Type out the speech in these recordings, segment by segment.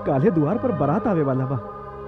काले द्वार पर बारात आवे वाला बा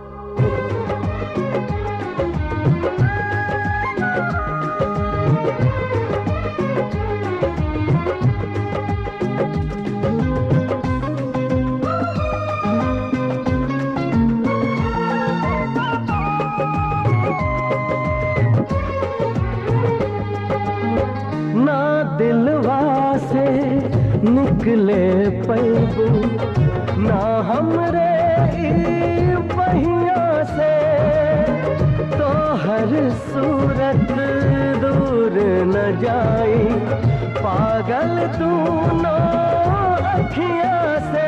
ना दिलवा से निकले पैबू ना हमरे ई पहिया से तो हर सूरत दूर न जाई पागल तू नो अखिया से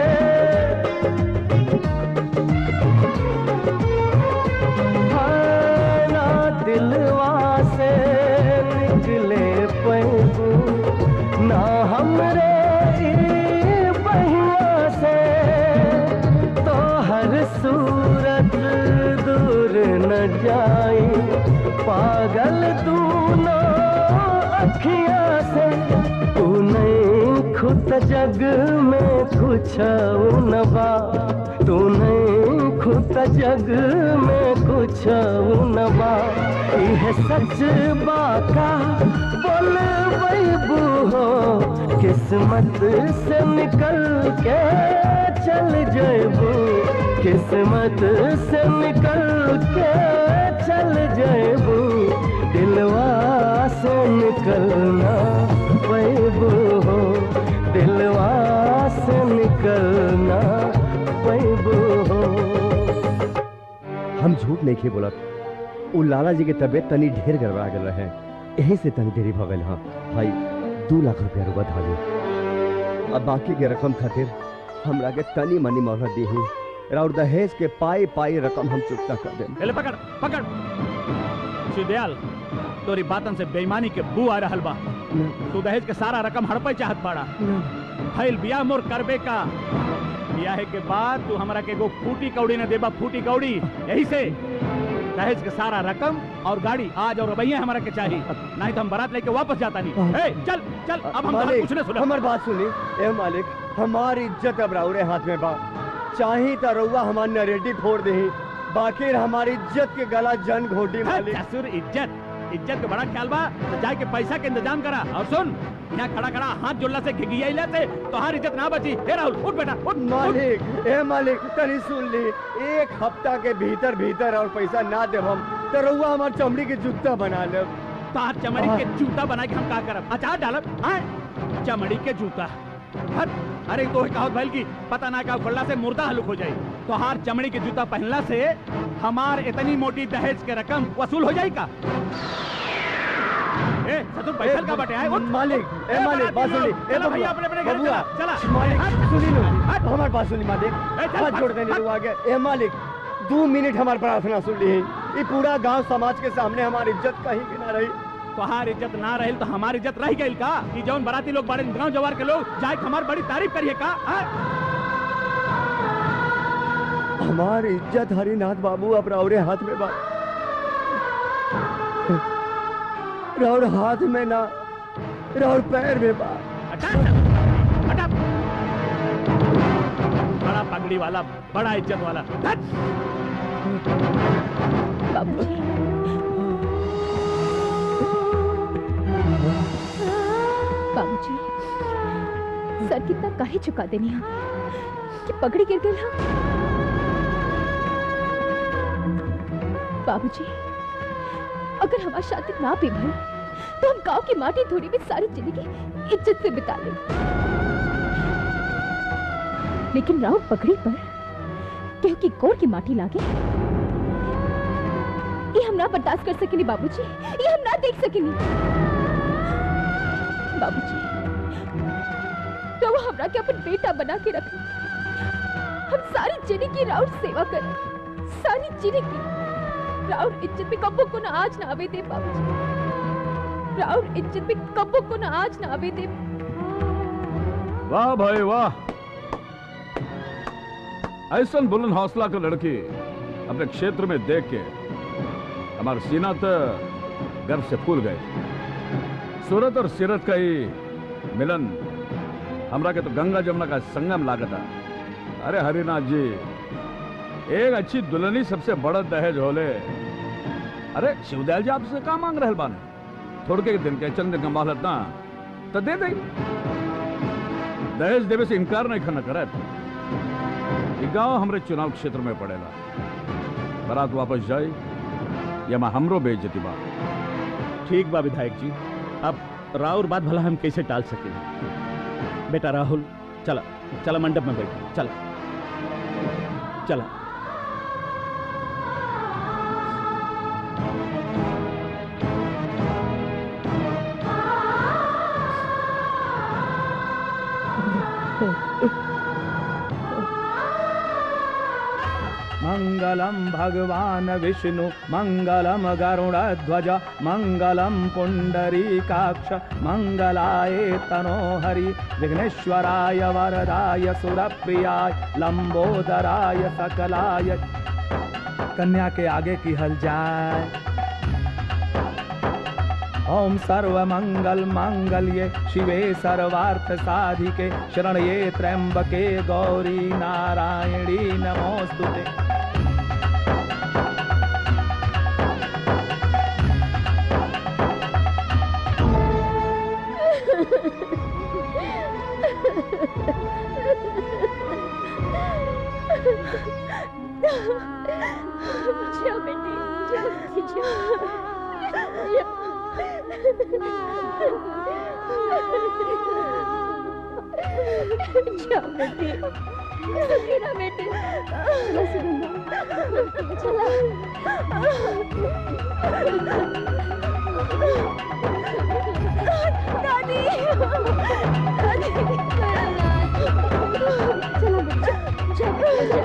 हाँ, ना दिलवा से निकले पैबू ना हमरे ई पहिया से तो हर सूरत दूर न जाई पागल तू न अखिया से तू नहीं खुद जग में कुछ न बा तू नहीं खुद जग में कुछ न बा यह सच बाका बोल बैबू हो किस्मत से निकल के चल जेबू किस्मत से निकल के चल जेबू दिलवा से निकलना पैबू हो दिलवा से निकलना पैबू हो हम झूठ नहीं खे बोलत उ लाला जी के तबीयत तनी ढेर गड़बड़ा गल रहे यही से तनी देरी भ गल हाँ भाई दू लाख रुपया रुपा धाली अब बाकी के रकम खातिर हमरा के तनी मनी मोहलत दी ही और दहेज के पाई पाई रकम हम चुकता कर देम ले पकड़ पकड़ सुदयाल तोरी बातन से बेईमानी के बू आ रहल बा तू दहेज के सारा रकम हड़पे चाहत बाड़ा फैल बिया मोर करबे का बियाहे के बाद तू हमरा के एगो फूटी कौड़ी न देबा फूटी कौड़ी यही से दहेज के सारा रकम और गाड़ी आज और रबैया हमारा के चाहिए नहीं तो हम बारात लेके वापस जाता नहीं ए, चल चल अब हम तोहरा मालिक कुछ न सुना हमार बात सुनी ए मालिक हमारी इज्जत अब राउरे हाथ में बा चाही त रउआ हमार नरेटी फोड़ दही बाकी हमारी इज्जत के गला जन घोटी मालिक ससुर इज्जत इज्जत के बड़ा ख्याल बा तो जाके पैसा के इंतजाम करा और सुन यहाँ खड़ा खड़ा हाथ जोड़ला से घिघियाइला से तो हर इज्जत ना बची हे राहुल उठ बेटा उठ मालिक ए मालिक तनी सुन ली एक हफ्ता के भीतर भीतर और पैसा ना देब हम तो रउआ हमार चमड़ी के जूता बना लेब तार चमड़ी के जूता बना के हम का करब अचार डालब आए चमड़ी के जूता हट अरे तो कहावत भइल की पता ना का खोलला से मुर्दा हलुक हो जाई तो हार चमड़ी के जूता पहनला से हमार इतनी मोटी दहेज के रकम वसूल हो जाई का ए सतुर पैसा का बटे आए उठ मालिक ए मालिक बात सुन ली ए चला भैया बबुआ, अपने अपने घर बबुआ, चला चला मालिक सुनी लो हमार बात सुनी मालिक चल, हाथ जोड़ देने लोग आगे ए मालिक दो मिनट हमार प्रार्थना सुन ली ये पूरा गांव समाज के सामने हमारी इज्जत कहीं की ना रही तोहार इज्जत ना रही तो हमारी इज्जत रह गई का कि जौन बराती लोग बड़े गांव जवार के लोग जाए के हमार बड़ी तारीफ करिए का हाँ? हमारी इज्जत हरिनाथ बाबू अब राउरे हाथ में बा राउर हाथ में ना राउर पैर में बा बड़ा पगड़ी वाला बड़ा इज्जत वाला हट! बाबूजी बाबूजी सर कितना काहे चुका देनी हम कि पगड़ी गिर गई हम बाबूजी अगर हमारी शादी ना भी भई तो हम गांव की माटी धूड़ी में सारी जिंदगी इज्जत से बिता ले लेकिन राउत पगड़ी पर क्योंकि गोर की माटी लागे ये हम ना बर्दाश्त कर सकेनी बाबूजी ये हम ना देख सकेनी बाबूजी तो वो हमरा के अपन बेटा बना के रखे हम सारी जिंदगी की राउर सेवा करें सारी जिंदगी राउर इज्जत में कब्बो को ना आज ना आवे दे बाबूजी राउर इज्जत में कब्बो को ना आज ना आवे दे वाह भाई वाह ऐसा बुलंद हौसला का लड़की अपने क्षेत्र में देख के हमारा सीना तो गर्व से फूल गए सूरत और सीरत का ही मिलन हमरा के तो गंगा जमुना का संगम लागता अरे हरिनाथ जी एक अच्छी दुल्हनी सबसे बड़ा दहेज होले अरे शिवदयाल जी आपसे का मांग रहे बाने थोड़ के दिन के चंद दिन का मोहलत ना तो दे दे दहेज देवे से इनकार नहीं करना करे ये गांव हमरे चुनाव क्षेत्र में पड़ेला बारात वापस जाए या मैं हमरो बेइज्जती बा ठीक बा विधायक जी अब राउर बात भला हम कैसे टाल सके बेटा राहुल चला चला मंडप में बैठ चला चला मङ्गलं भगवान् विष्णु मङ्गलं गरुडध्वज मङ्गलं पुण्डरीकाक्ष मङ्गलाय तनोहरि विघ्नेश्वराय वरदाय सुरप्रियाय लंबोदराय सकलाय कन्या के आगे की हल जाए ओम सर्व मंगल मांगल्ये शिवे सर्वार्थ साधिके शरण्ये त्र्यंबके गौरी नारायणी नमोस्तुते जा बेटी जल्दी जा जा बेटी सकीना बेटी चला दादी दादी चला बेटा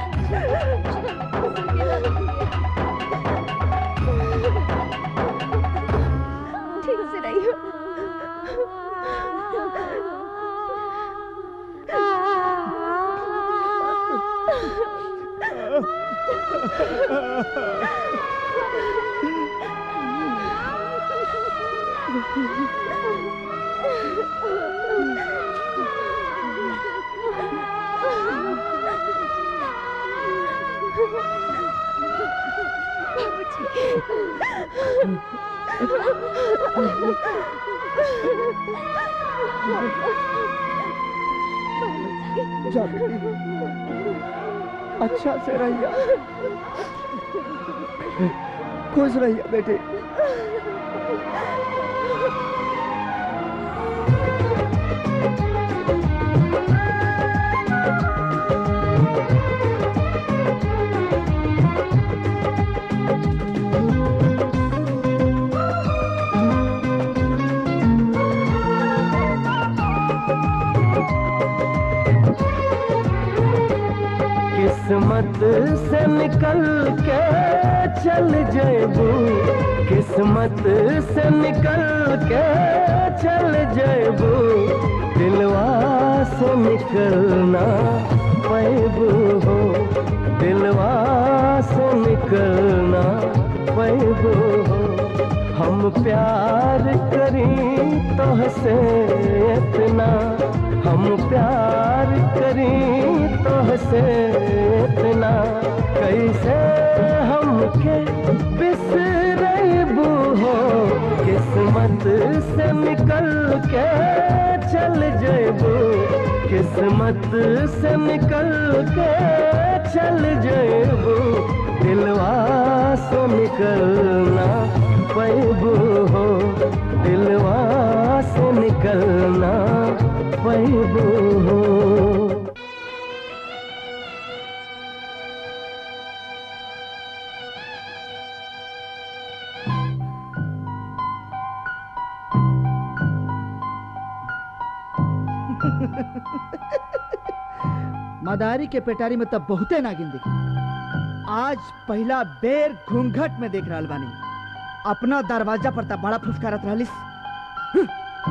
ठीक से रहियो जा बेटी अच्छा से रहिया खुश रहिया बेटी किस्मत से निकल के चल जेबू किस्मत से निकल के चल जेबू दिलवा से निकलना पैबू हो दिलवा से निकलना पैबू हो हम प्यार करी तोहसे इतना हम प्यार करी तोहसे इतना कैसे हमके बिसरबू हो किस्मत से निकल के चल जेबू किस्मत से निकल के चल जेबू दिलवा से निकलना पैबू हो दिलवा से निकलना पैबू हो मदारी के पेटारी में तब बहुते नागिन दिखी आज पहला बेर घूंघट में देख रहल बानी अपना दरवाजा पर तब बड़ा फुफकारत रहलिस हम्म।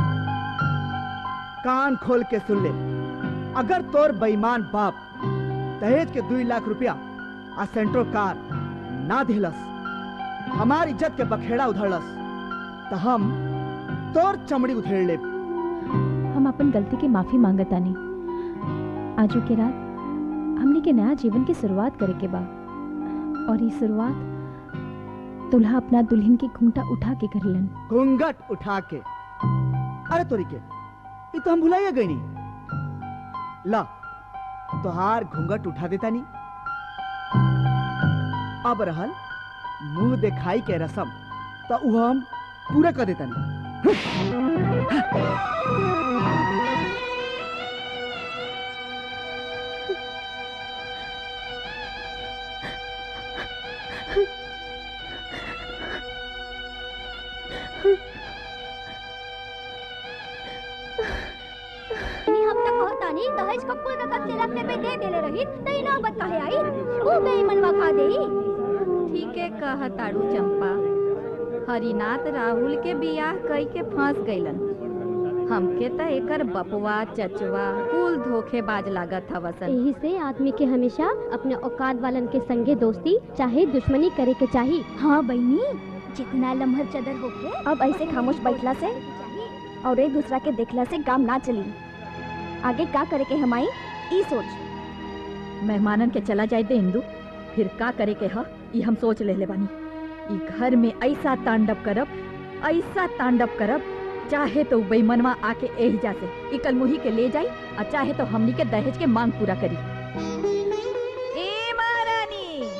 कान खोल के सुन ले अगर तोर बेईमान बाप दहेज के दू लाख रुपया आ सेंट्रो कार ना दिलस हमार इज्जत के बखेड़ा उधड़लस तो हम तोर चमड़ी उधेड़ लेब हम अपन गलती की माफी मांगतानी आजू के रात हमने के नया जीवन की शुरुआत करे के बा और ये शुरुआत दुल्हा अपना दुल्हन के घूंटा उठा के करलन घूंघट उठा के अरे तोरी के ये तो हम भुलाइए गई नहीं ला तोहार घूंघट उठा देता नहीं अब रहल मुंह दिखाई के रसम तो वो हम पूरा कर देता नहीं नहीं हम तक कहता नहीं दहेज कपूर रकम से रखने पे दे देले रही तई नौबत काहे आई वो बेईमानवा खा देई ठीके कह तारू चंपा हरिनाथ राहुल के बियाह कई के फंस गईलन हमके त एकर बपवा चचवा कुल धोखेबाज लागत हवसन यही से आदमी के हमेशा अपने औकात वालन के संगे दोस्ती चाहे दुश्मनी करे के चाहिए हाँ बहनी जितना लम्हर चदर होके अब ऐसे खामोश बैठला से और एक दूसरा के देखला से काम ना चली आगे का करे के हमाई ई सोच मेहमानन के चला जाए दे इंदू फिर का करे के ह ई हम सोच ले ले बानी ई घर में ऐसा तांडव करब ऐसा तांडव करब चाहे तो बेईमनवा आके एहिजा से ई कलमुही के ले जाई और चाहे तो हमनी के दहेज के मांग पूरा करी ए महारानी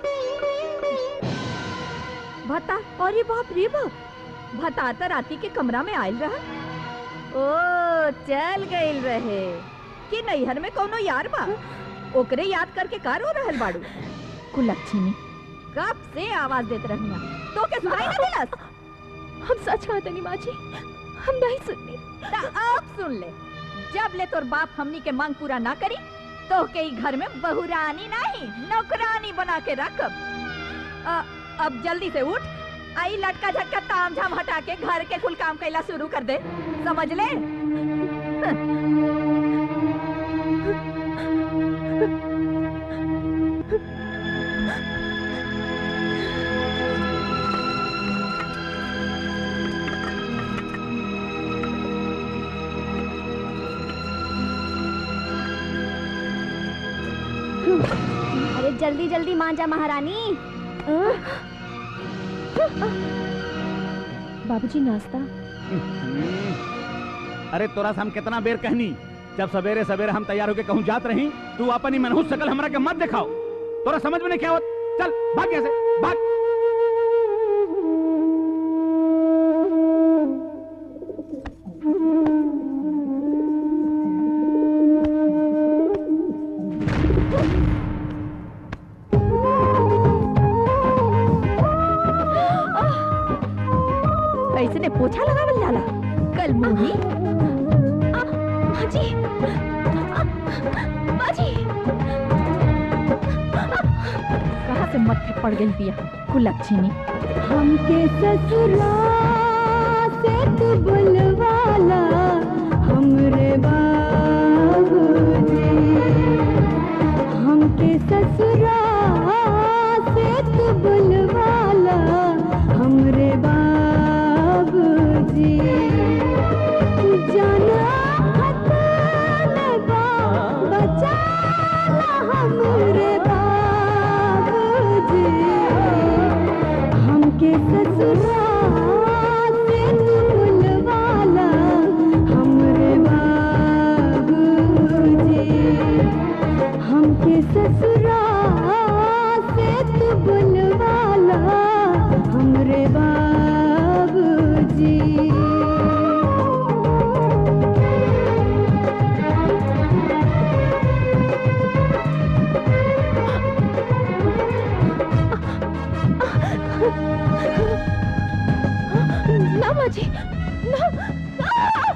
भता अरे बाप रे बाप भता त राती के कमरा में आयल रहा ओ चल गइल रहे कि नैहर में कोनो यार बा ओकरे याद करके का रो रहल बाड़ू कुलक्षणी कब से आवाज देत रहना तो के सुनाई ना दिलस हम सच कहते नहीं माँ जी हम नहीं सुननी ता अब सुन ले जब ले तोर बाप हमनी के मांग पूरा ना करी तो के ई घर में बहुरानी नहीं नौकरानी बना के रखब अ, अब जल्दी से उठ आई लटका झटका ताम झाम हटा के घर के कुल काम कैला शुरू कर दे समझ ले अरे जल्दी जल्दी मान जा महारानी बाबूजी नाश्ता अरे तोरा से हम कितना बेर कहनी जब सवेरे सवेरे हम तैयार होके कहूँ जात रही तू अपन ही मनहूस शकल हमरा के मत दिखाओ तोरा समझ में नहीं क्या होत चल भाग यहाँ से भाग ऐसे ने पोछा लगावल जाला कल मुही माँ जी माँ जी कहाँ से मत्थे पड़ गई पिया कुलक्षणी हमके ससुरा से तू बुलवाला हमरे बाबूजी हमके ससुरा से तू बुलवाला हमरे बाबूजी जाना हतनबा बचाला हमरे बाबूजी हमके ससुरा से तू बुलवाला हमरे बाबूजी हमके ससुरा से तू बुलवाला हमरे बाबूजी ना माँ जी ना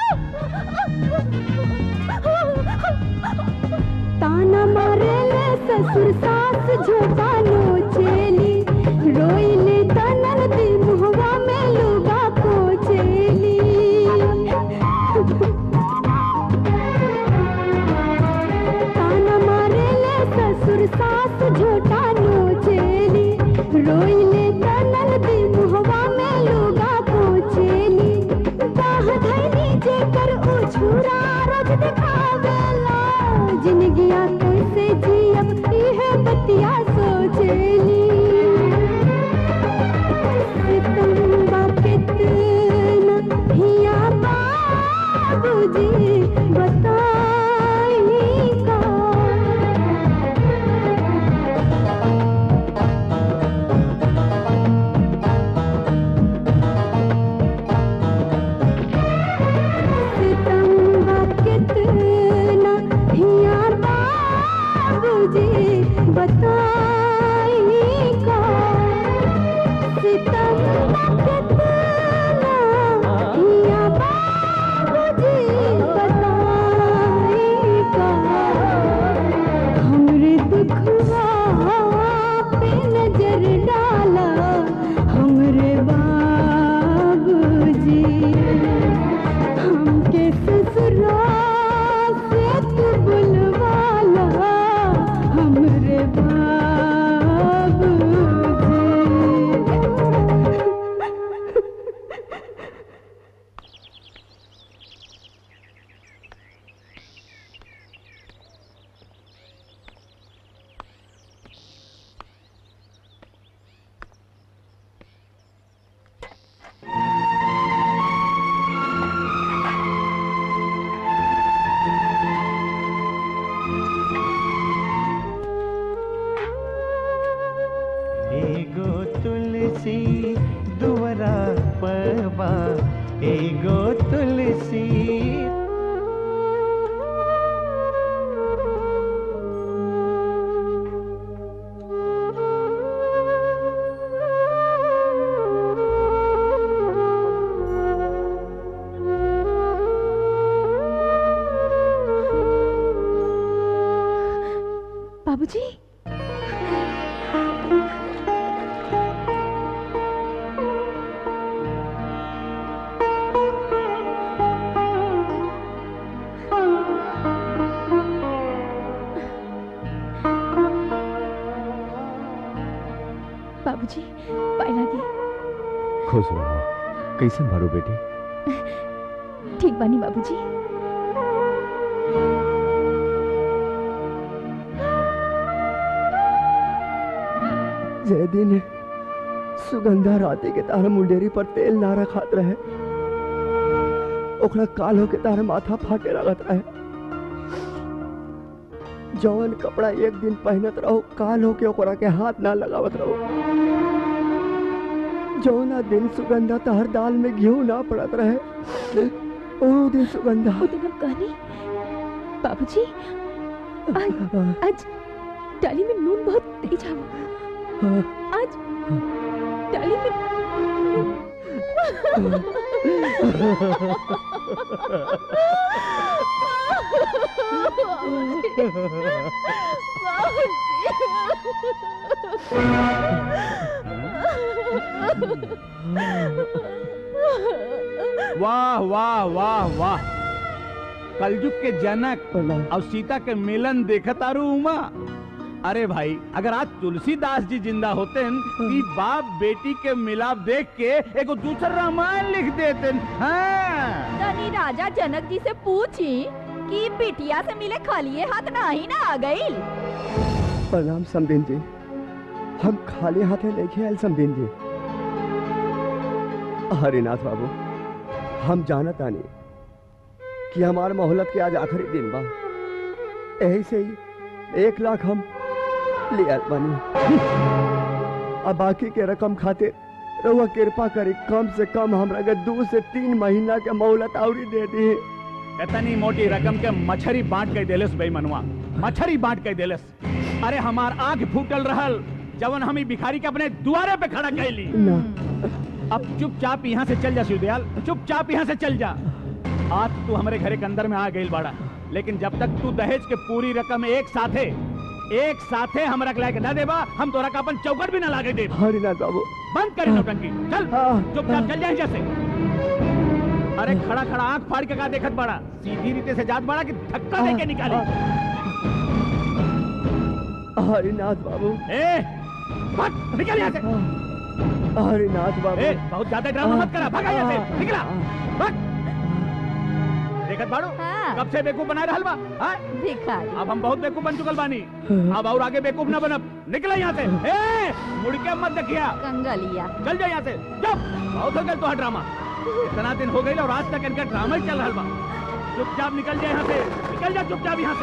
ताना मारे ले ससुर सास झोटा नोचेली रोइले तनन दी मुहवा में लुगा पोचेली ताना मारे ले ससुर सास झोटा नोचेली रोइले तनन दी मुहवा में लुगा पोचेली बाह धैली जेकर उछुरा रोज दिखावेला जिंदगिया कैसे बताई का सितम कितना किया बाबूजी बताई का हमरे दुखवा पे नजर डाला हमरे बाबूजी हमके ससुराल से तू बुलवाला हमरे बाबूजी एगो तुलसी दुवरा पबा एगो तुलसी बाबूजी बाबूजी पाए लागी खुश रहो कैसन बारू बेटी ठीक बानी बाबूजी जे दिन सुगंधा राती के तार मुंडेरी पर तेल ना रखात रहे ओकरा काल होके तार माथा फाटे लगत रहे जवन कपड़ा एक दिन पहनत रहो काल होके ओकरा के हाथ ना लगावत रहो जौना दिन सुगंधा तहर दाल में घी ना पड़त रहे ओ दिन सुगंधा वो दिन हम कहनी बाबूजी आज आज डाली में नून बहुत तेज आवा आज डाली में वाह वाह वाह वाह कलयुग के जनक और सीता के मिलन देखत आरू उमा अरे भाई अगर आज तुलसीदास जी जिंदा होते कि बाप बेटी के मिलाप देख के एगो दूसरा रामायण लिख देते हाँ तनी राजा जनक जी से पूछी कि बिटिया से मिले खाली हाथ नहीं ना आ गई प्रणाम समदिन जी हम खाली हाथे लेके आयल समदिन जी हरिनाथ बाबू हम जानत आनी कि हमार मोहलत के आज आखिरी दिन बा यही से ही एक लाख हम ले आयल बानी अब बाकी के रकम खातिर रउआ कृपा करी कम से कम हमरा के दो से तीन महीना के मोहलत आवरी दे दी इतनी मोटी रकम के मछरी बांट के देलस बेईमनुआ मछरी बांट के देलस अरे हमार आंख फूटल रहल जवन हम ई भिखारी के अपने दुआरे पे खड़ा कैली ना अब चुपचाप यहाँ से चल जा शिवदयाल चुपचाप यहाँ से चल जा आज तू हमारे घरे के अंदर में आ गई बाड़ा लेकिन जब तक तू दहेज के पूरी रकम एक साथे एक साथे हमरा के लाके ना देबा हम तोरा का अपन चौकट भी ना लागे दे हरिनाथ बाबू बंद कर नौटंकी चल चुपचाप चल जा यहाँ से अरे खड़ा खड़ा आंख फाड़ के का देखत बड़ा सीधी रीते से जात बड़ा कि धक्का देके निकाली हरिनाथ बाबू ए भाग निकल यहाँ से हरिनाथ बाबू ए, बहुत ज्यादा ड्रामा मत करा भागा यहाँ से निकला भाग देखत बाड़ू कब से बेवकूफ बना रहल बा हाँ? भिखारी अब हम बहुत बेवकूफ बन चुकल बानी अब और आगे बेवकूफ ना बनब निकला यहाँ से ए मुड़ के मत देखिया कंगलिया चल जा यहाँ से चुप बहुत हो गया तो ड्रामा इतना दिन हो गई और आज तक इनका ड्रामा ही चल रहा बा चुपचाप निकल जा यहाँ से निकल जा चुपचाप यहाँ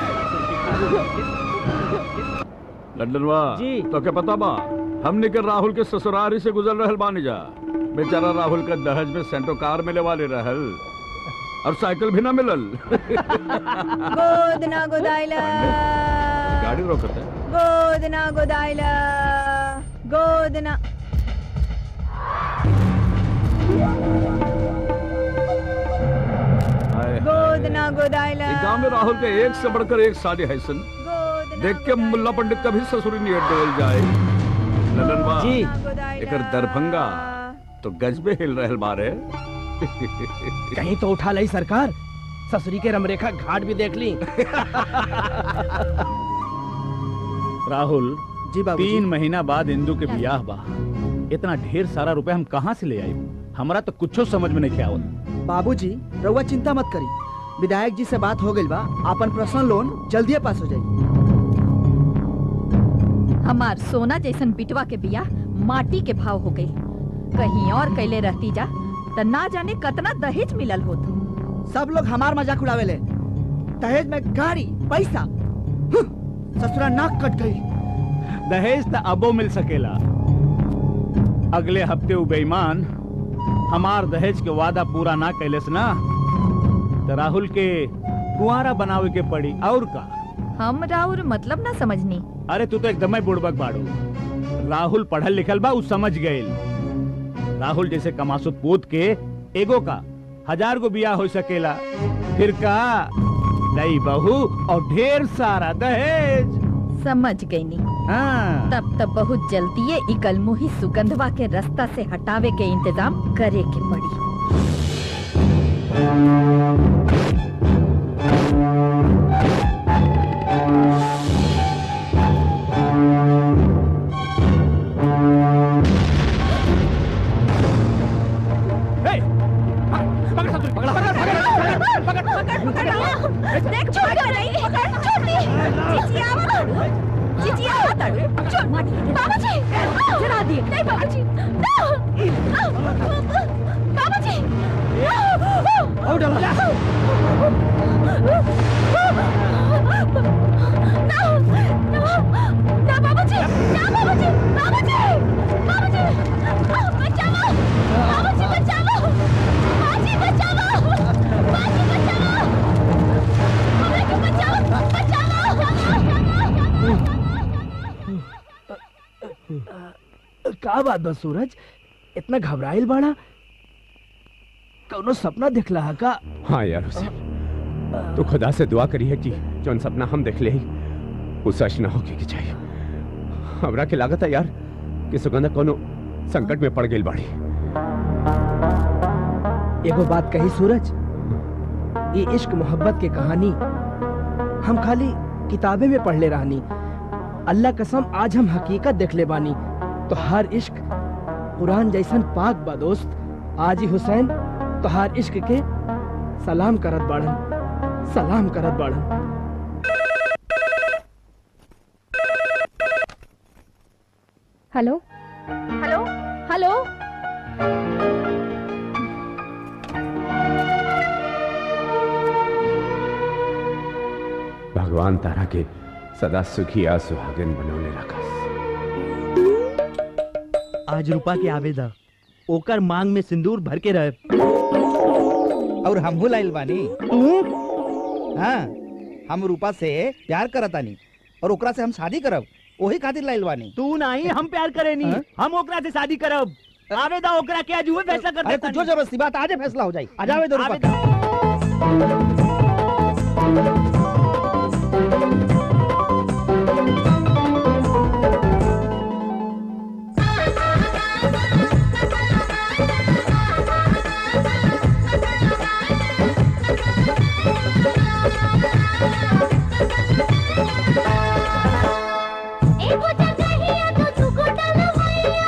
से लंडनवा जी तो क्या पता बा हमने के राहुल के ससुरारी से गुजर रहल बानी जा बेचारा राहुल का दहेज में सेंटो कार मिले वाले रहल और साइकिल भी ना मिलल गोद ना गोदाइला गाड़ी रोकत है गोदना गोदाइला गोदना हाय, हाय। गोदना गोदाइला ये गांव में राहुल के एक से बढ़कर एक शादी है सन देख के मुल्ला पंडित कभी ससुरी नहीं डोल जाए ललन बा जी। एकर दरभंगा तो गज में हिल रहल बारे कहीं तो उठा ली सरकार ससुरी के रमरेखा घाट भी देख ली राहुल जी बाबू तीन महीना बाद इंदू के बियाह बा इतना ढेर सारा रुपए हम कहाँ से ले आए हमरा तो कुछो समझ में नहीं आवत बाबूजी रउआ चिंता मत करी विधायक जी से बात हो गई बा अपन पर्सनल लोन जल्दी पास हो जाई हमार सोना जैसन बिटवा के बिया माटी के भाव हो गई कहीं और कैले रहती जा त ना जाने कतना दहेज मिलल होत सब लोग हमार मजाक उड़ावेले दहेज में गाड़ी पैसा हम्म, ससुरा नाक कट गई दहेज तो अबो मिल सकेला अगले हफ्ते उ बेईमान हमार दहेज के वादा पूरा ना कैलेस ना तो राहुल के कुआरा बनावे के पड़ी और का हम राउर मतलब ना समझनी अरे तू तो एकदम ही बुड़बक बाड़ू राहुल पढ़ल लिखल बा उ समझ गईल राहुल जैसे कमासुत पूत के एगो का हजार गो बिया हो सकेला फिर का नई बहू और ढेर सारा दहेज समझ गई नी हाँ तब तब बहुत जल्दी ये इकल मुही सुगंधवा के रास्ता से हटावे के इंतजाम करे के पड़ी हे! पकड़ ससुरी, पकड़, पकड़, पकड़, पकड़, पकड़, पकड़, देख छोड़ कर नहीं पकड़ छोड़ दी चिचिया मत चिचिया मत छोड़ बाबूजी जरा दिए नहीं बाबूजी बाबूजी और डाला ना बाबूजी ना बाबूजी बाबूजी बाबूजी बचाओ बाबूजी बचाओ बाजी बचाओ बाजी बचाओ हमें क्यों बचाओ बचाओ का बात बस सूरज इतना घबराइल बाड़ा कौनो सपना दिखला है का हाँ यार हुसैन तो खुदा से दुआ करी है कि जौन सपना हम देख ले वो सच ना होके के चाहिए हमरा के लागत है यार कि सुगंधा कोनो संकट में पड़ गई बाड़ी एगो बात कही सूरज ये इश्क मोहब्बत के कहानी हम खाली किताबे में पढ़ ले रहनी अल्लाह कसम आज हम हकीकत देख ले बानी तो हर इश्क कुरान जैसन पाक बा दोस्त आज ही हुसैन तो हर इश्क के सलाम करत बाड़न सलाम करत बाड़न हेलो हेलो हेलो भगवान तारा के सदा सुखी आ सुहागिन बनौले रखा आज रूपा के आवेदा ओकर मांग में सिंदूर भर के रहे और हमहू लाइल बानी हाँ हम रूपा से प्यार करतानी और ओकरा से हम शादी करब वही खातिर लाइल बानी तू नहीं हम प्यार करेनी हाँ? हम ओकरा से शादी करब आवेदा ओकरा के आज हुए फैसला कर अरे देता कुछ जबरदस्ती बात आजे फैसला हो जाई आ जावे दो रूपा आवेदा। एगो जगहिया तो दुगो डलवैया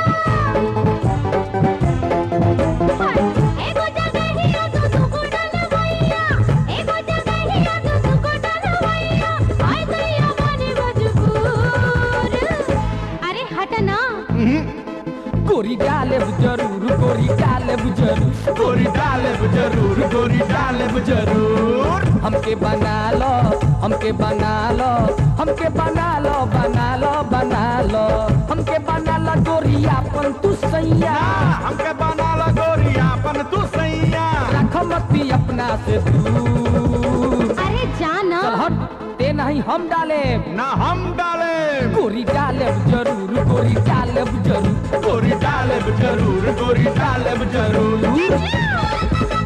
एगो जगहिया तो दुगो डलवैया एगो जगहिया तो दुगो डलवैया आय दैया बने मजबूर अरे हट ना गोरी डाले जरूर गोरी डाले जरूर गोरी डाले जरूर गोरी डाले जरूर हमके बना लो हमके बना लो हमके बना लो बना लो बना लो हमके बना लो गोरी अपन तू सैया हमके बना लो गोरी अपन तू सैया रख मत अपना से दूर अरे जाना चल हट ते नहीं हम डाले ना हम डाले गोरी डाले जरूर गोरी डाले जरूर गोरी डाले जरूर गोरी डाले जरूर